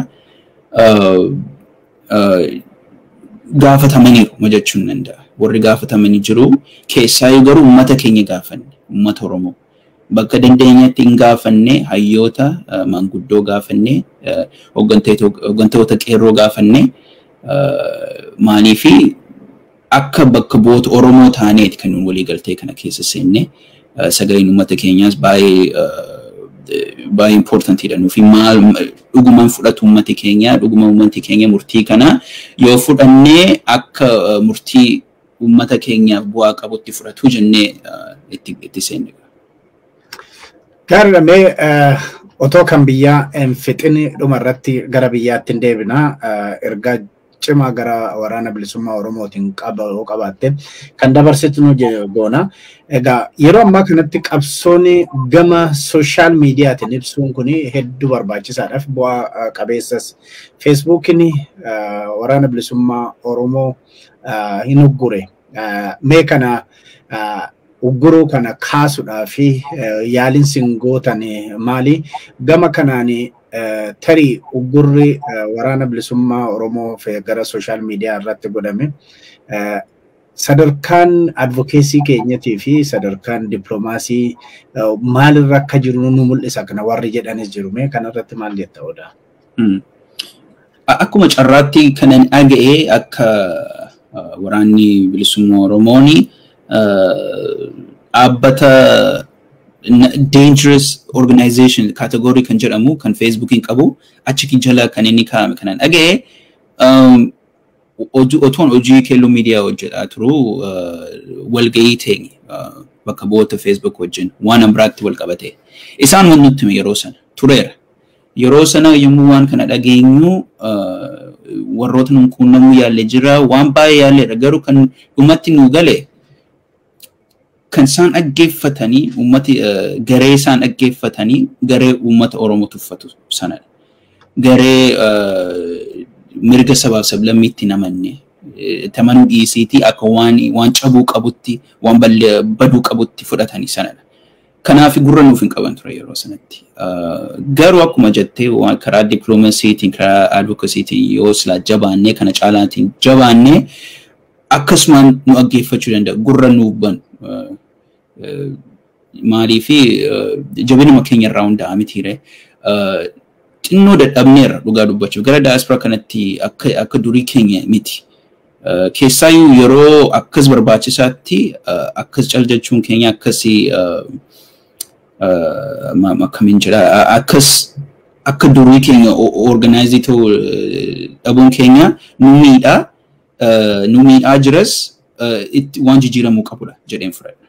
Gaafatamaniiru jechuun ni danda'a. Warri gaafatamanii jiru keessaayyuu garuu uummata keenya gaafanne uummata Oromoo. Bakka dandeenyatti hin gaafanne hayyoota maanguddoo gaafanne hooggantoota qeerroo gaafanne maalii fi akka bakka bu'oota Oromoo taaneeti kan walii galtee kana keessa seenne sagaleen uummata keenyaas baay'ee baay'ee importantiidha nuufi maal dhugumaan fudhatu uummati keenya dhuguma uummati keenya murtii kana yoo fudhannee akka murtii uummata keenyaaf bu'aa qabutti fudhatu jennee itti seenne. Gaariidhamee otoo kan biyyaa hin fixin dhumarratti gara biyyaatti hin deebina ergaa cimaa gara waraana bilisummaa Oromootiin qabaatte kan dabarsitu nu goona. Egaa yeroo ammaa kanatti qabsoon gama sooshaal miidiyaatiin ibsuun kun hedduu barbaachisaadhaaf bu'aa qabeessas. Feesbuukiin waraana bilisummaa Oromoo hin uggure. Mee kana ugguruu kana kaasuudhaa fi yaaliin sin gootan maali? Gama kanaan tarii uggurri waraana bilisummaa Oromoo gara sooshaal miidiyaa irratti godhame sadarkaan advokeesii keenyatii fi sadarkaan dippiloomaasii maalirra akka jiru nu mul'isa kana warri jedhanis jiru mee kanarratti maal jetta odaa? Akkuma carraatti kanan dhaga'ee akka waraanni bilisummaa Oromooni dhaabbata dangerous organization category kan jedhamu kan Facebookiin qabu achi jala kan inni kaa'ame kanan dhaga'e otoon hojii keelloo miidiyaa hojjetaa turu walga'ii teenye bakka bu'oota Facebook wajjin waan biraatti wal qabate. Isaan waan nutti hime yeroo sana tureera. Yeroo sana yommuu waan kana dhageenyu warroota nun quunnamuu yaalle jira waan baay'ee yaalleedha garuu kan dhumatti nu gale kan isaan dhaggeeffatanii uummati garee isaan dhaggeeffatanii garee uummata Oromoo tuffatu sanadha. Garee mirga sabaaf sablammiitti namanne tamanuu dhiisiitii akka waan waan cabuu qabutti waan baduu qabutti fudhatanii sanadha. Kanaaf gurra nuuf hin qaban ture yeroo sanatti. Garuu akkuma jettee karaa dippiloomaasiitiin karaa advokasiitiin yoo silaa jabaannee kana caalaatiin jabaannee akkasumaan nu dhaggeeffachuu danda'a gurra nuuf banu. Maalii fi jabinuma keenya irraa hunda'a mitiire. Xinnoo dadhabneerra dhugaa dubbachuuf gara daaspora kanatti akka durii keenya miti. Keessaayyuu yeroo akkas barbaachisaatti akkas caljachuun keenya akkasii akkamiin jedha akkas akka durii keenya organaayizii ta'uu dhabuun keenya nu miidhaa nu miidhaa jiras waan jijjiiramuu qabudha jedheen fudhadha.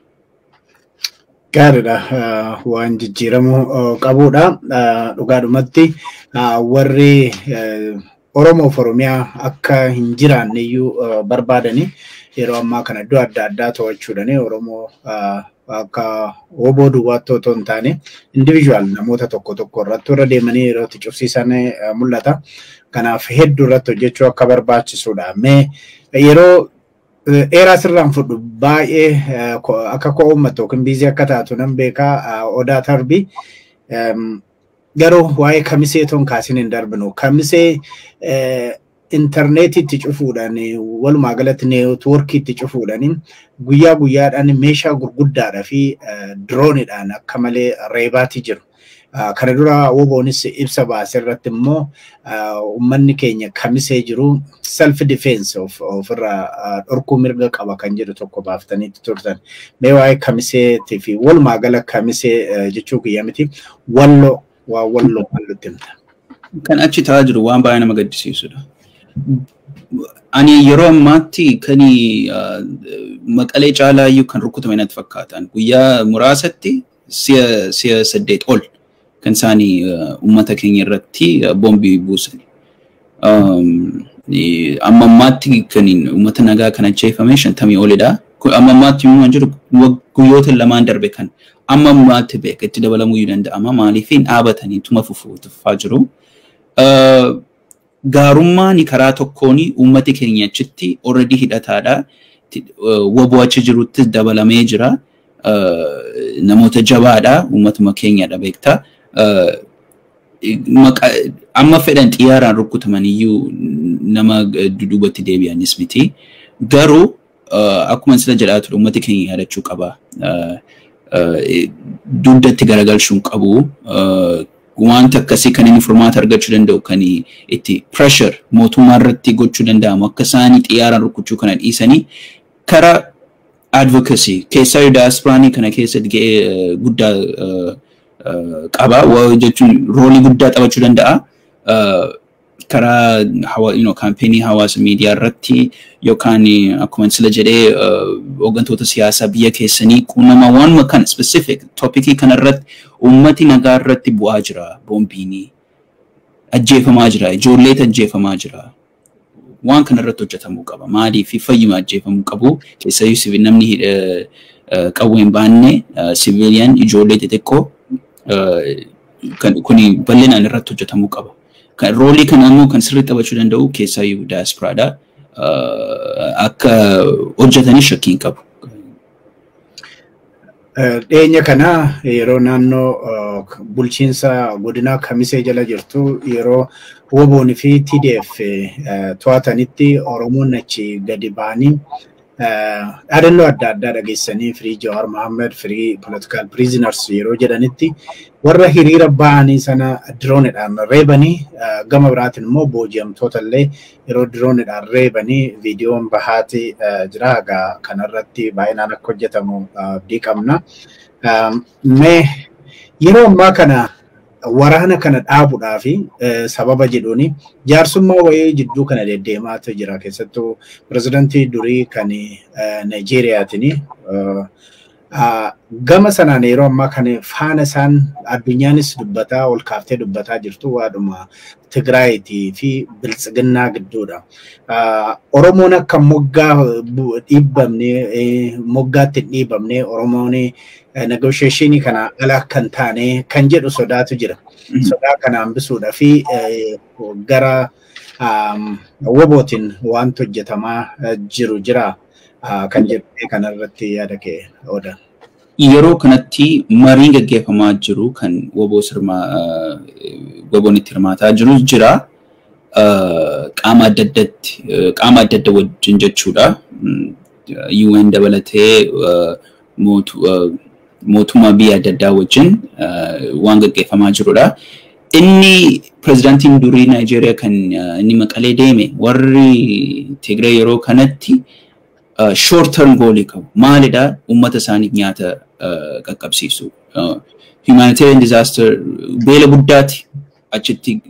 Gaariidha waan jijjiiramuu qabudha. Dhugaadhumatti warri Oromoof Oromiyaa akka hin jiraanne iyyuu barbaadani yeroo ammaa kana iddoo adda addaa to'achuudhaan Oromoo akka oboo duwwaatti otoo hin taane individual namoota tokko tokko irratti warra deemanii yeroo itti cufsiisan mul'ata. Kanaaf hedduu irratti hojjechuu akka barbaachisudha. Mee yeroo dheeraa sirraan fudhu baay'ee akka koo uummatu yookiin biizii akka taatu nan beekaa odaa tarbii garuu waa'ee kamisee toon kaasin hin darbinu. Kamisee intarneetitti cufuudhaan walumaa galatti neetwoorkiitti cufuudhaan guyyaa guyyaadhaan meeshaa gurguddaadhaa fi diroonidhaan akka malee reebaati jiru. Kana dura woboonis ibsa baase irratti immoo uummanni keenya kamisee jiru self defense ofirraa dhorkuu mirga qaba kan jedhu tokko baaftaniitti turtan. Mee waa'ee kamiseetii fi walumaa gala kamisee jechuu kiyya miti walloo waa walloo mallutti himta. Kan achi ta'aa jiru waan baay'ee nama gaddisiisudha. Ani yeroo ammaatti kan maqalee caalaa iyyuu kan rukutame natti fakkaatan guyyaa muraasatti si'a saddeet ol kan isaanii uummata keenya irratti boombii buusan. Amma ammaatti kan uummata nagaa kan ajjeefame shantamii olidha. Amma ammaatti immoo kan jiru guyyoota lamaan darbe kan amma ammaatti beeka itti dabalamuu danda'ama maaliif dhaabatanii tuma fufaa jiru. Gaarummaan karaa tokkoon uummati keenya achitti already hidhataadha. Woboo achi jirutti dabalamee jira. Namoota jabaadha. Uummatuma keenyadha beektaa. Amma fedhan xiyyaaraan rukutaman iyyuu nama dudubatti deebi'anis miti. Garuu akkuma sila jedhaa ture uummati keenya yaadachuu qaba. Dugdatti garagalchuun qabu. wanta akkasii kan inni furmaata argachuu danda'u kan itti pressure mootummaa irratti gochuu danda'amu akka isaanii xiyyaaraan rukuchuu kana dhiisanii karaa advocacy keessaa daaspiraanii kana keessatti ga'ee guddaa qaba jechuun roolii guddaa taphachuu danda'a. karaa kaampeenii hawaasa miidiyaa irratti yookaan akkuma sila jedhee hooggantoota siyaasaa biyya keessanii quunnamaa waanuma kana specific toopikii kana irratti uummati nagaa irratti bu'aa jira boombiinii ajjeefamaa jira ijoolleet ajjeefamaa jira waan kana irratti hojjetamuu qaba maalii fi fayyuma ajjeefamuu qabu keessayyuu namni qawwee hin baanne siviiliyan ijoollee xixiqqoo kuni bal'inaan irratti hojjetamuu qaba. roolii kana immoo kan sirriitti taphachuu danda'u keessaayyuu daaspiraadha. Akka hojjetanii shakkii hin qabu. Dhiyeenya kana yeroo naannoo bulchiinsa godinaa kamisee jala jirtu yeroo woboon fi TDF to'atanitti Oromoon achi gadi ba'anii dhaadannoo adda addaa dhageessanii firii Jawaar Mohaammed firii political prisoners yeroo jedhanitti warra hiriira ba'anii sana diroonidhaan reebanii gama biraatiin immoo booji'amtoota illee yeroo diroonidhaan reebanii viidiyoon bahaati jira egaa kanarratti baay'inaan akka hojjetamu abdii qabna. Mee yeroo ammaa kana waraana kana dhaabuudhaa fi sababa jedhuuni jaarsummaa wayii jidduu kana deddeemaatu jira keessattuu pirezidantii durii kan Naayijeeriyaatiin gama sanaan yeroo ammaa kana faana isaan addunyaanis dubbataa ol kaaftee dubbataa jirtu waadhuma Tigraayitii fi Biltsiginnaa gidduudha. Oromoon akka moggaa dhiibbamne moggaatti hin dhiibamne Oromoon negoosheeshinii kana ala kan taane kan jedhu sodaatu jira. Sodaa kana hambisuudha fi gara wobootiin wanti hojjetamaa jiru jira. kan jedhee kanarratti yaada kee oodan. Yeroo kanatti mariin gaggeeffamaa jiru kan woboo sirmaa woboon itti hirmaataa jiru jira. Qaama adda addatti qaama adda adda wajjin jechuudha. UN dabalatee mootummaa biyya adda addaa wajjin waan gaggeeffamaa jirudha. Inni pirezidaantiin durii Naayijeeriyaa kan inni maqalee deeme warri Tigree yeroo kanatti short term goalii qabu. Maalidha? Uummata isaaniif nyaata qaqqabsiisu. Humanitarian disaster beela guddaati achitti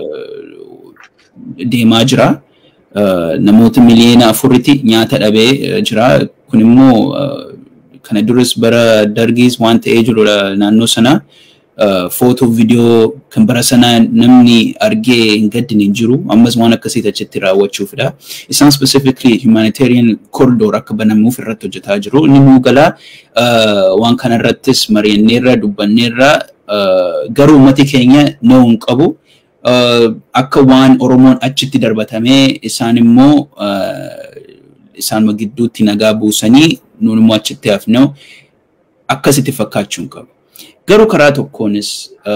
deemaa jira. Namoota miliyoona afuritti nyaata dhabee jira. Kun immoo kana duras bara dargiis waan ta'ee jirudha naannoo sana. Footoo viidiyoo kan bara sanaa namni argee hin gaddine hin jiru. Ammas waan akkasii achitti raawwachuufidha. Isaan specifically humanitarian corridor akka banamuuf irratti hojjetaa jiru. Inni nuu galaa waan kana irrattis mari'anneerra dubbanneerra garuu uummati keenya na'uu hin qabu. Akka waan Oromoon achitti darbatamee isaan immoo isaanuma gidduutti nagaa buusanii nuun immoo achitti hafnee akkasitti fakkaachuu hin qabu. Garuu karaa tokkoonis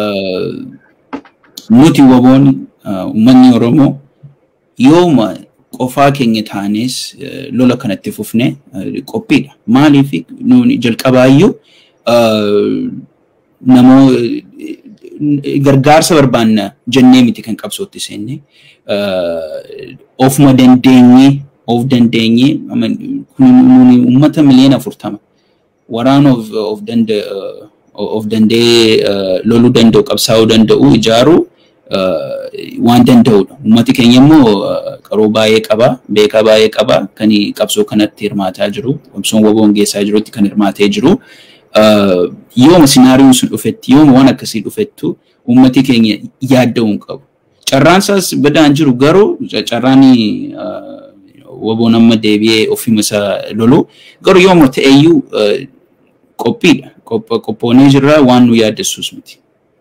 nuti waboon uummanni Oromoo yooma qofaa keenya taanes lola kanatti fufne qophiidha. Maaliif nuuni jalqabaayyuu namoo gargaarsa barbaanna jennee miti kan qabsootti seenne ofuma dandeenyee of dandeenyee kun uummata miliyoona afurtama waraana of danda'ee loluu danda'u qabsaa'uu danda'u ijaaruu waan danda'udha. Uummati keenya immoo qaroo baay'ee qaba, beekaa baay'ee qaba, kan qabsoo kanatti hirmaataa jiru, qabsoon waboon geessaa jirutti kan hirmaatee jiru. Yooma sinaariyoon sun dhufetti, yooma waan akkasii dhufettu uummati keenya yaadda'uu hin qabu. Carraan isaas badaan jiru garuu carraan waboon amma deebi'ee ofima isaa lolu garuu yooma ta'eyyuu qophiidha. Qophoonee jirra waan nu yaaddessuus miti.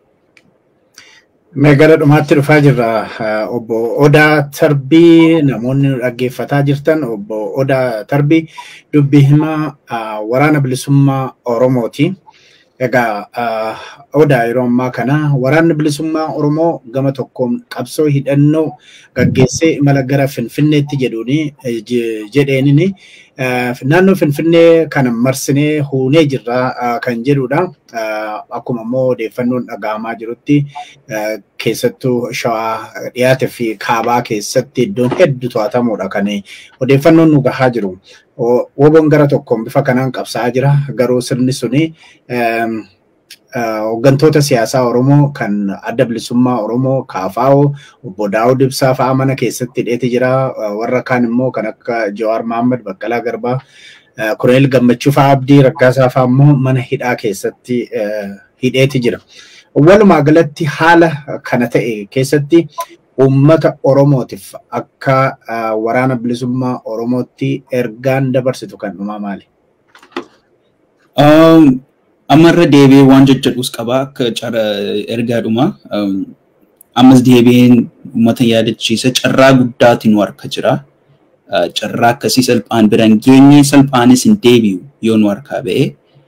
Mee gara dhumaatti dhufaa jirra. Obbo Odaa Tarbii namoonni dhaggeeffataa jirtan obbo Odaa Tarbii dubbii himaa waraana bilisummaa Oromooti. Egaa Odaa yeroo ammaa kana waraanni bilisummaa Oromoo gama tokkoon qabsoo hidhannoo gaggeessee imala gara Finfinneetti jedhuuni jedheenini naannoo Finfinnee kana marsinee huunee jirra kan jedhudha. Akkuma immoo odeeffannoon dhaga'amaa jirutti keessattuu shawaa dhiyaate fi kaabaa keessatti iddoon hedduu to'atamuudha kan odeeffannoon nu gahaa jiru. Woboon gara tokkoon bifa kanaan qabsaa'aa jira. Garuu sirni suni hooggantoota siyaasaa Oromoo kan adda bilisummaa Oromoo Kaafaa'oo obbo Daawud Ibsaa fa'aa mana keessatti hidheeti jira. Warra kaan immoo kan akka Jawaar Mohaammed Baqqalaa Garbaa Kuneel Gammachuu fa'aa Abdii Raggaasaa fa'aa immoo mana hidhaa keessatti hidheeti jira. Walumaa galatti haala kana ta'e keessatti uummata Oromootiif akka waraana bilisummaa Oromootti ergaan dabarsitu kan dhumaa maali? Ammarra deebi'ee waan jajjadhuus qaba akka cara ergaadhuma. Ammas deebi'een uummata yaadachiisa carraa guddaati nu harka jira. Carraa akkasii salphaan biraan geenye salphaanis hin deebi'u yoo nu harkaa ba'e.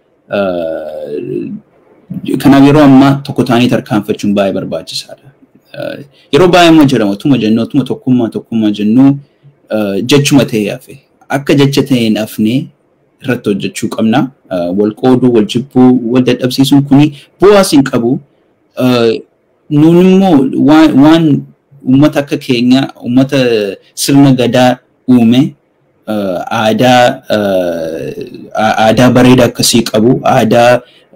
Kanaaf yeroo ammaa tokko ta'anii tarkaanfachuun baay'ee barbaachisaadha. Yeroo baay'ee immoo jedhama otuma jennu otuma tokkummaa tokkummaa jennu jechuma ta'ee hafe. Akka jecha ta'ee hin hafne irratti hojjechuu qabna. Wal qooduu, wal jibbuu, wal dadhabsiisuun kuni bu'aas hin qabu. Nuun immoo waan uummata akka keenya uummata sirna gadaa uume aadaa aadaa bareedaa akkasii qabu aadaa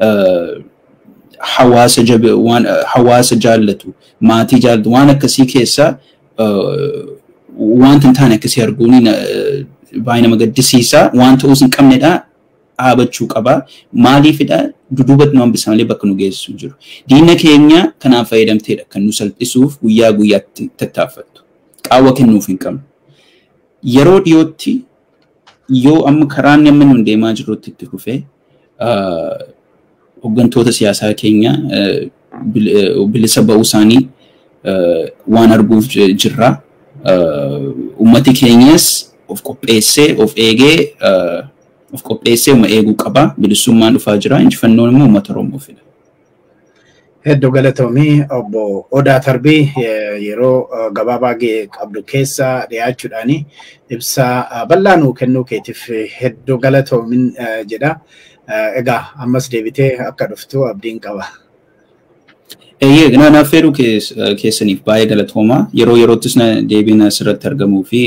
hawaasa jabe waan hawaasa jaallatu maatii jaallatu waan akkasii keessaa wanta hin taane akkasii arguun baay'ee nama gaddisiisa waan ta'uus hin qabnedha dhaabachuu qaba maaliifidha duduubatti nu hambisa malee bakka nu geessisu jiru diina keenya kanaan fayyadamteedha kan nu salphisuuf guyyaa guyyaatti tattaaffattu qaawwa kennuuf hin qabnu yeroo dhiyootti yoo amma karaan amma nu deemaa jirutti itti fufee hooggantoota siyaasaa keenya bilisa ba'uu isaanii waan arguuf jirra. Uummati keenyas of qopheessee of eegee of qopheessee uma eeguu qaba. Bilisummaan dhufaa jira. Injifannoon immoo uummata Oromoo fida. Hedduu galatoomii obbo Odaa Tarbii yeroo gabaabaa qabdu keessa dhiyaachuudhaan ibsa bal'aa nuu kennuu keetiif hedduu galatoomin jedha. Egaa ammas deebitee akka dhuftu abdiin qaba. Eeyyee naaf fedhuu keessaniif baay'ee galatooma. Yeroo yeroottis deebiin asirratti argamuu fi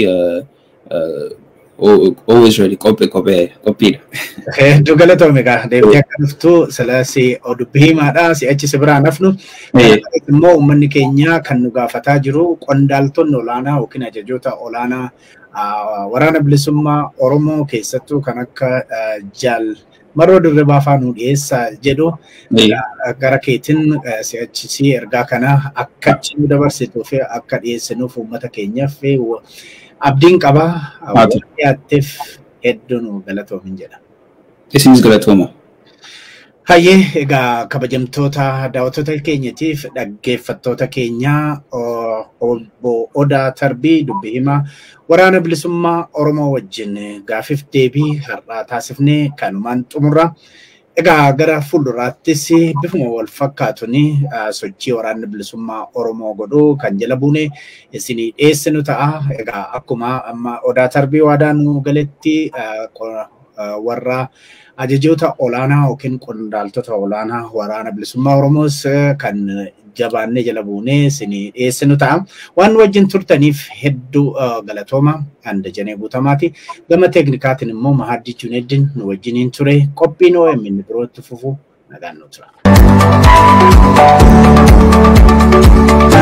always ready qophii qophiidha. Hedduu galatoome egaa deebitee akka dhuftu silas dubbii himaadha si'achi si biraan hafnu. Immoo uummanni keenya kan nu gaafataa jiru qondaaltonni olaanaa yookiin ajajoota olaanaa waraana bilisummaa Oromoo keessattuu kan akka jaal maroo dirribaa fa'aa nu dhiyeessaa jedhu gara keetiin si'achisii ergaa kana akka nu dabarsituu fi akka dhiyeessinuuf uummata keenyaaf abdiin qaba. Waan dhiyaatteef hedduu nu galatoomin jedha. Isinis galatooma. Hayyee egaa kabajamtoota daawwattoota keenyatiif dhaggeeffattoota keenyaa obbo Odaa Tarbii dubbii himaa waraana bilisummaa Oromoo wajjin gaafiif deebii har'aa taasifnee kanumaan xumurra. Egaa gara fuulduraattis bifuma wal fakkaatuun sochii waraanni bilisummaa Oromoo godhuu kan jala buune isinii dhiyeessinu ta'a. Egaa akkuma amma Odaa Tarbii waadaa nu galetti warra ajajoota olaanaa yookiin qondaaltota olaanaa waraana bilisummaa Oromoos kan jabaannee jala buunee isin dhiyeessinu ta'a. Waan wajjin turtaniif hedduu galatooma handa janee guutamaati. Gama teeknikaatiin immoo Mahaaddii Juneeddin nu wajjiniin ture qophiin OMN birootti fufu nagaan nu tura.